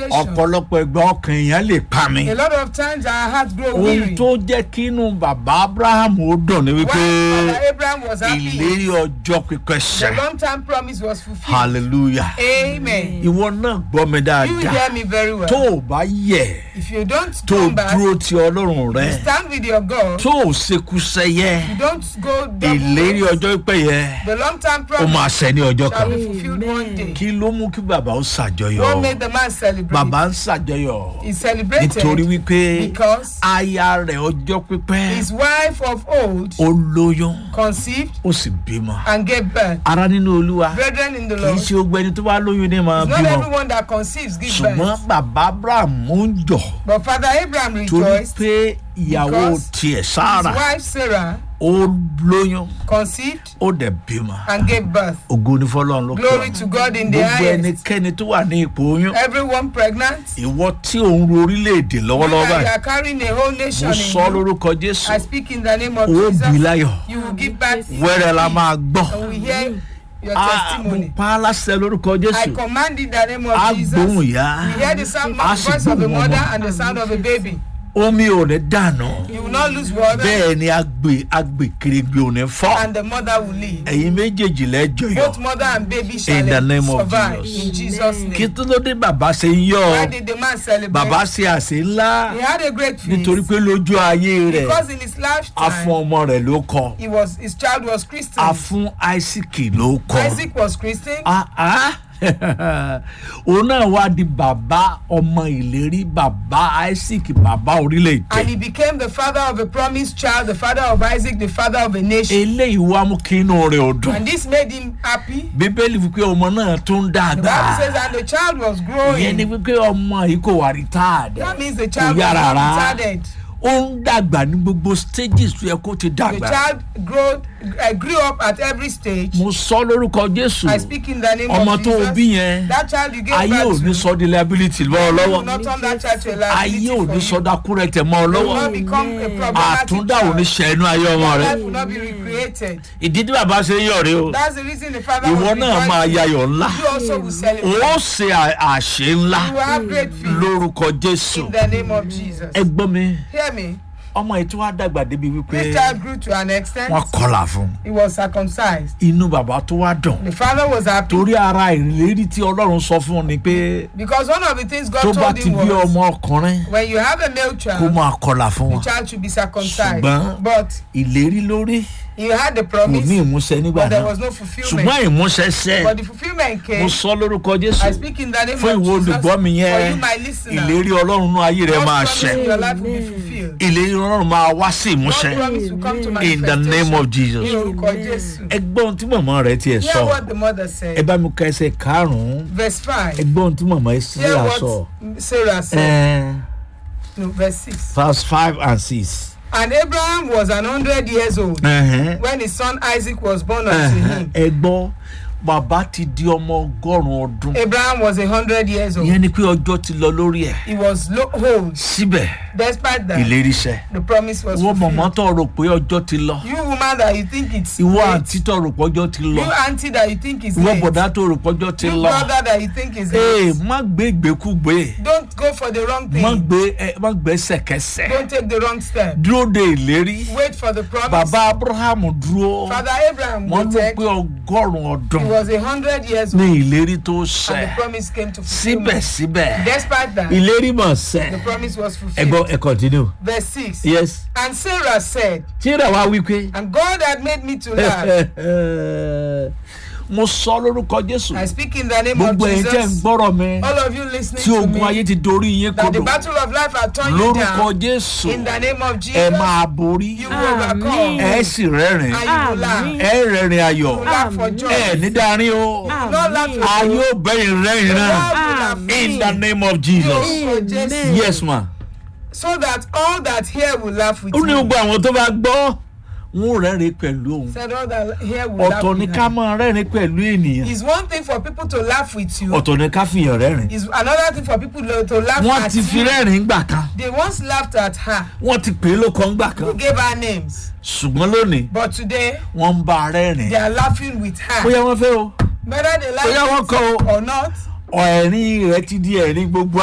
frustration. ọ̀pọ̀lọpọ̀ ẹgbẹ́ ọkàn èèyàn lè pa mi. A lot of times our hearts grow ohun weary. tó jẹ́ kí inú bàbá abraham ó dùn ní While wípé Father Abraham was happy, ìlérí ọjọ́ pípẹ́ the ṣẹ long term promise was fulfilled. hallelujah Amen. ìwọ náà gbọ́ mi You dáadáa hear me very well. tó o bá yẹ If you don't tó o come back, dúró ti ọlọ́run rẹ stand with your God. tó o ṣekú sẹ́yẹ You don't go ìlérí double. ọjọ́ pípẹ́ yẹ The long term ó promise máa ṣẹ ní ọjọ́ shall kan be fulfilled one day. kí ló mú kí bàbá ó What ṣàjọyọ̀ made the man celebrate? bàbá ń ṣàjọyọ̀ He celebrated nítorí wípé because aya rẹ̀ ọjọ́ pípẹ́ his wife of old ó lóyún conceived ó sì bímọ and gave birth. ara nínú olúwa Brethren in the kì í Lord, ṣe ogbó ẹni tó bá lóyún ní máa it's not bímọ everyone that conceives give ṣùgbọ́n birth. bàbá abraham ń jọ But Father Abraham torí rejoiced. pé ìyàwó because tiẹ̀ His sára wife Sarah ó lóyún conceived ó dẹ̀ bímọ and gave birth. ògo ní fọlọ́run ló Glory to God in the gbogbo highest. ẹnikẹ́ni tó wà ní ipò oyún Everyone pregnant. ìwọ tí òun ro orílẹ̀-èdè lọ́wọ́lọ́wọ́ Whether you báyìí are carrying a whole mo nation sọ in you, lórúkọ jésù I speak in the name of ó bí Jesus. láyọ̀ You will give back. wẹ́rẹ́ la máa gbọ́ And we hear your Ah, mo testimony. pa á láṣẹ lórúkọ I jésù command in the name of á Jesus. gbóhùn ìyá We hear the sound á of sì the voice of a gbóhùn mother ọmọ and the sound of a baby. omi ò ní dànù You will not lose water bẹ́ẹ̀ ni agbè agbè kèrègbè ò ní fọ́ and the mother will live. ẹ̀yin méjèèjì lẹ́jọ́ Both yọ mother and baby shall In the name of survive Jesus. in Jesus' kí name. tó ló dé bàbá ṣe ń yọ Why did the man celebrate? bàbá ṣe àṣẹ ńlá He had a great feast nítorí pé lójú ayé rẹ̀ because in his a fún lifetime ọmọ rẹ̀ ló kọ he was his child was Christian. a fún isaac ló kọ Isaac was Christian. Ah, ah. òun náà wá di bàbá ọmọ ìlérí bàbá isaac bàbá And orílẹ̀-èdè he became the father of a promised child, the father of Isaac, the father of a nation. eléyìí wá mú kí inú rẹ̀ ò dùn And this made him happy. bíbélì wípé ọmọ náà tó ń The dàgbà Bible says that the child was ìyẹn ni growing. wípé ọmọ yìí kò wà retired That means the child was yára not rárá. retarded. ó ń dàgbà ní gbogbo stages tó yẹ kó ti The dàgbà child grew, uh, grew up at every stage. mo sọ lórúkọ jésù I speak in the name ọmọ of tó o Jesus. bí yẹn That child you gave ayé ò birth ní to. sọ di liability lọ́wọ́ You will lọ́wọ́ not turn that child to a ayé liability ò for ní sọ you. dákúrẹ́tẹ̀ mọ́ ọ You will lọ́wọ́ not become a problematic àtúndà ò ní child. ṣẹ́nu ayé ọmọ Your rẹ life will not be recreated. ìdí tí bàbá ṣe ń yọ̀ rí o That's the reason the father ìwọ was náà máa rejoicing. yayọ̀ ńlá You also will celebrate. ó ṣe à- àṣẹ ńlá You will have great feast lórúkọ jésù in the name of Jesus. ẹ gbọ́ mi Hear me. ọmọ yìí tí wàá dàgbà débi wípé This child grew to an extent. wọ́n kọlà fún un. He was circumcised. inú bàbá tó wá dùn The father was happy torí ara ìlérí tí ọlọ́run sọ fún un ni pé because one of the things God tó bá told ti him bí was ọmọ ọkùnrin when you have a male kó child, máa kọlà fún the wọn child should be circumcised. Ṣùgbọ́n- But ìlérí lórí he had the kò promise, ní ìmúṣẹ nígbà but there náà was no fulfillment. ṣùgbọ́n ìmúṣẹ ṣẹ But the fulfillment mo came. sọ lórúkọ I jésù speak in the name fún of ìwọ Jesus. olùgbọ́ mi For yẹn you, my listener, ìlérí ọlọ́run nú ayé rẹ God's máa promise ṣẹ in your life will be fulfilled. ìlérí ọlọ́run máa wá sí God's ìmúṣẹ promise will come to in the name of manifestation. jesus Ní orúkọ Jésù. ẹgbọ́n tí màmá rẹ tiẹ̀ Hear sọ what the mother ẹ said. bá mi ka ẹsẹ̀ karùn-ún Verse 5. ẹgbọ́n tí màmá ẹ Hear sílẹ̀ what sọ Sarah said. ẹ No, verse 6. verse five and six. And Abraham was an hundred years old Ẹ̀hẹ́n. when his son Isaac was born unto Ẹ̀hẹ́n. him. ẹ gbọ́ bàbá ti di ọmọ ọgọ́rùn-ún ọdún Abraham was a hundred years old. ìyẹn ni pé ọjọ́ ti lọ lórí ẹ̀ He was lo- old. síbẹ̀ Despite that, ìlérí ṣẹ the promise was ìwọ mọ̀mọ́ fulfilled. tó rò pé ọjọ́ ti lọ You woman that you think it's ìwọ late. àǹtí tó rò pé ọjọ́ ti lọ You auntie that you think is ìwọ late. bọ̀dá tó rò pé ọjọ́ ti You lọ brother that you think is ee late. má gbé ìgbékúgbé Don't go for the wrong má thing. gbé ẹ má gbé sẹ̀kẹsẹ̀ Don't take the wrong step. dúró de ìlérí Wait for the promise. bàbá abrahamu dúró Father Abraham wọ́n ló waited. pé ọgọ́rùn-ún ọdún He was a hundred years ní old ìlérí tó and ṣẹ the promise came to fulfillment. síbẹ̀síbẹ̀ Despite that, ìlérí mọ̀ the ṣẹ promise was ẹ gbọ́ fulfilled. ẹ continue Verse 6. yes And Sarah said, tí ìrẹ̀ wá wí pé And God had made me to laugh. mo sọ lórúkọ jésù I speak in the name of gbogbo ẹ̀yin tẹ́ ń Jesus. gbọ́rọ̀ mi All of you listening tí to ogun ayé me, ti dorí yín that the kodò battle of life has turned you lórúkọ down. jésù In the name of ẹ Jesus, máa borí you will overcome. ẹ sì rẹ́rìn And you will laugh. Amen. ẹ rẹ́rìn ayọ̀ You will laugh for joy. ẹ ní darí o No laugh for a joy. yóò bẹ́yìn rẹ́rìn náà God will laugh. in the name of jesus Lórúkọ Jésù. yes ma So that all that here will laugh with ó ní you. gbogbo àwọn tó bá gbọ́ wọn ò rẹ́rìn pẹ̀lú òun Said all that here will laugh ọ̀tọ̀ ni with ká you. máa rẹ́rìn pẹ̀lú ènìyàn It's one thing for people to laugh with you. ọ̀tọ̀ ni ká fìyàn rẹ́rìn It's another thing for people to to laugh wọ́n at ti fi you. rẹ́rìn gbà kan They once laughed at her. wọ́n ti pè é lóko ńgbà kan Who gave her names? ṣùgbọ́n lónìí But today, wọ́n ń bá a rẹ́rìn they are laughing with her. bóyá wọ́n fẹ́ o Whether they bóyá wọ́n like kọ́ it o or not, ẹ̀rín rẹ̀ ti di ẹ̀rín gbogbo